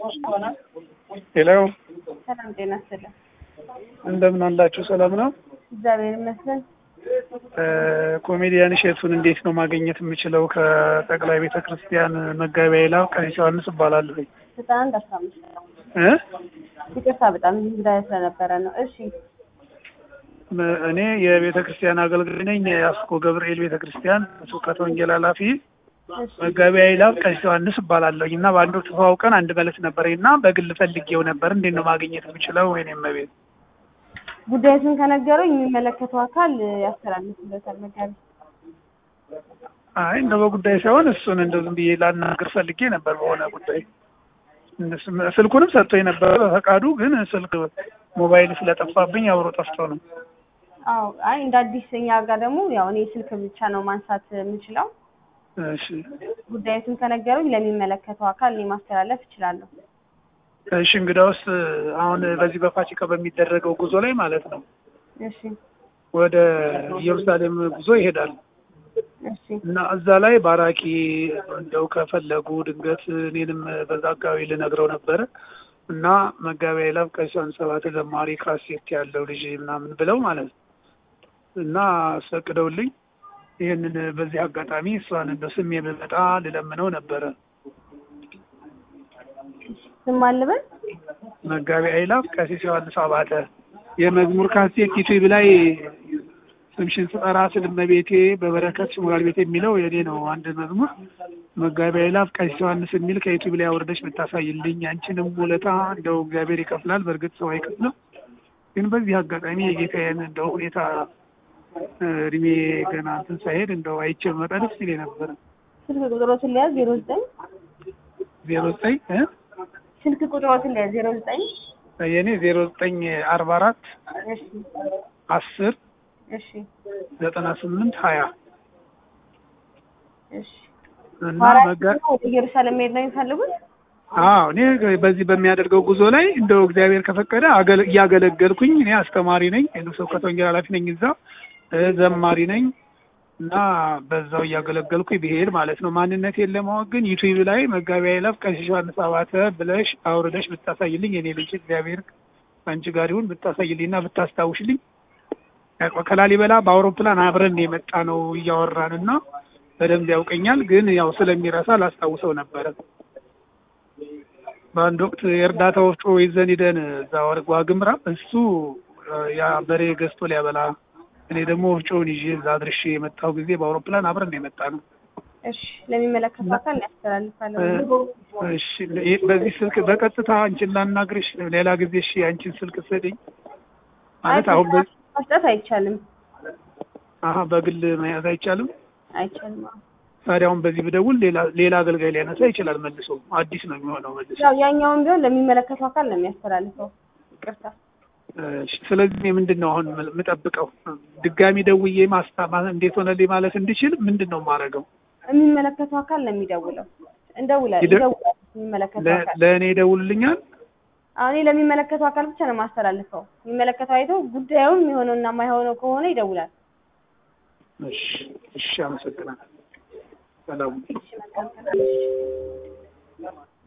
ሄሎ ሰላም ጤና ይስጥልኝ። እንደምን አላችሁ? ሰላም ነው። እግዚአብሔር ይመስገን። ኮሜዲያን እሸቱን እንዴት ነው ማግኘት የምችለው? ከጠቅላይ ቤተ ክርስቲያን መጋቢ ኃይላፍ ቀሲስ ዮሐንስ እባላለሁ። ዘጠና አንድ አስራ አምስት እ ይቅርታ በጣም እንግዳ ስለነበረ ነው። እሺ እኔ የቤተ ክርስቲያን አገልጋይ ነኝ። የአስኮ ገብርኤል ቤተ ክርስቲያን ስብከተ ወንጌል ኃላፊ እሺ መጋቢ ኃይላፍ ቀሲስ ዮሐንስ እባላለሁ እና በአንድ ወቅት ተዋውቀን አንድ መልዕክት ነበረኝ እና በግል ፈልጌው ነበር። እንዴት ነው ማግኘት የምችለው? ወይኔም ቤት ጉዳዩን ከነገሩኝ የሚመለከተው አካል ያስተላልፍለታል። መጋቢ አይ እንደ በጉዳይ ሳይሆን እሱን እንደው ዝም ብዬ ላናግር ፈልጌ ነበር በሆነ ጉዳይ። እነሱም ስልኩንም ሰጥቶኝ ነበር በፈቃዱ፣ ግን ስልክ ሞባይል ስለጠፋብኝ አብሮ ጠፍቶ ነው። አዎ አይ እንደ አዲስ እኛ ጋር ደግሞ ያው እኔ ስልክ ብቻ ነው ማንሳት የምችለው። እሺ ጉዳዩን ከነገሩኝ ለሚመለከተው አካል እኔ ማስተላለፍ እችላለሁ። እሺ እንግዳውስ አሁን በዚህ በፋሲካ በሚደረገው ጉዞ ላይ ማለት ነው እሺ ወደ ኢየሩሳሌም ጉዞ ይሄዳል እሺ እና እዛ ላይ ባራኪ እንደው ከፈለጉ ድንገት እኔንም በዛ አካባቢ ልነግረው ነበረ እና መጋቢ ኃይላፍ ቀሲስ ዮሐንስ አባተ ዘማሪ ካሴት ያለው ልጅ ምናምን ብለው ማለት ነው እና አስፈቅደውልኝ ይህንን በዚህ አጋጣሚ እሷን እንደው ስሜ ብመጣ ልለምነው ነበረ። ስም አልበል መጋቢ ኃይላፍ ቀሲስ ዮሐንስ አባተ የመዝሙር ካሴት ዩቲዩብ ላይ ስምሽን ስጠራ ስል እመቤቴ በበረከት ሽሙራል ቤት የሚለው የኔ ነው። አንድ መዝሙር መጋቢ ኃይላፍ ቀሲስ ዮሐንስ የሚል ከዩቲዩብ ላይ አውርደሽ ብታሳይልኝ አንቺንም ውለታ እንደው እግዚአብሔር ይከፍላል። በእርግጥ ሰው አይከፍልም፣ ግን በዚህ አጋጣሚ የጌታዬን እንደው ሁኔታ እድሜ ገና እንትን ሳይሄድ እንደው አይቼ መጣ ደስ ይለኝ ነበረ። ስልክ ቁጥሮትን ሊያዝ ዜሮ ዘጠኝ ዜሮ ዘጠኝ ስልክ ቁጥሮትን ሊያዝ ዜሮ ዘጠኝ የኔ ዜሮ ዘጠኝ አርባ አራት እሺ አስር እሺ ዘጠና ስምንት ሀያ እሺ እና ማራኪ መጋ ነው ወደ ኢየሩሳሌም መሄድ ነው የሚፈልጉት? አዎ እኔ በዚህ በሚያደርገው ጉዞ ላይ እንደው እግዚአብሔር ከፈቀደ አገለ- እያገለገልኩኝ እኔ አስተማሪ ነኝ፣ ስብከተ ወንጌል ኃላፊ ነኝ፣ እዛ እ ዘማሪ ነኝ እና በዛው እያገለገልኩኝ ብሄድ ማለት ነው። ማንነቴን ለማወቅ ግን ዩቲዩብ ላይ መጋቢ ኃይላፍ ቀሲስ ዮሐንስ አባተ ብለሽ አውርደሽ ብታሳይልኝ የኔ ልጅ እግዚአብሔር አንቺ ጋር ይሁን ብታሳይልኝ እና ብታስታውሽልኝ ያው ከላሊበላ በአውሮፕላን አብረን የመጣ ነው እያወራን እና በደንብ ያውቀኛል፣ ግን ያው ስለሚረሳ ላስታውሰው ነበረ። በአንድ ወቅት የእርዳታ ወፍጮ ይዘን ሂደን እዛ ወርጓ ግምራ እሱ ያ በሬ ገዝቶ ሊያበላ እኔ ደግሞ ወፍጮውን ይዤ እዛ አድርሼ የመጣው ጊዜ በአውሮፕላን አብረን የመጣ ነው። እሺ ለሚመለከተው አካል ያስተላልፋለሁ። እሺ ይህ- በዚህ ስልክ በቀጥታ አንቺን ላናግርሽ፣ ሌላ ጊዜ እሺ አንቺን ስልክ ስጠኝ ማለት አሁን በ- መስጠት አይቻልም አሀ በግል መያዝ አይቻልም። አይቻልም። አዎ። ታዲያ አሁን በዚህ ብደውል ሌላ ሌላ አገልጋይ ሊያነሳ ይችላል። መልሶ አዲስ ነው የሚሆነው መልሶ። ያው ያኛውን ቢሆን ለሚመለከተው አካል ነው የሚያስተላልፈው። ይቅርታ እሺ፣ ስለዚህ እኔ ምንድን ነው አሁን የምጠብቀው? ድጋሚ ደውዬ ማስታ ማ- እንዴት ሆነልኝ ማለት እንድችል ምንድን ነው የማደርገው? የሚመለከተው አካል ነው የሚደውለው። እንደውላል ይደ- ይደውላል የሚመለከተው ለ- አካል ለእኔ ይደውልልኛል? አሁን እኔ ለሚመለከተው አካል ብቻ ነው የማስተላልፈው። የሚመለከተው አይቶ ጉዳዩ የሚሆነውና የማይሆነው ከሆነ ይደውላል። እሺ፣ እሺ፣ አመሰግናለሁ። ሰላም እሺ መልካም ቀን።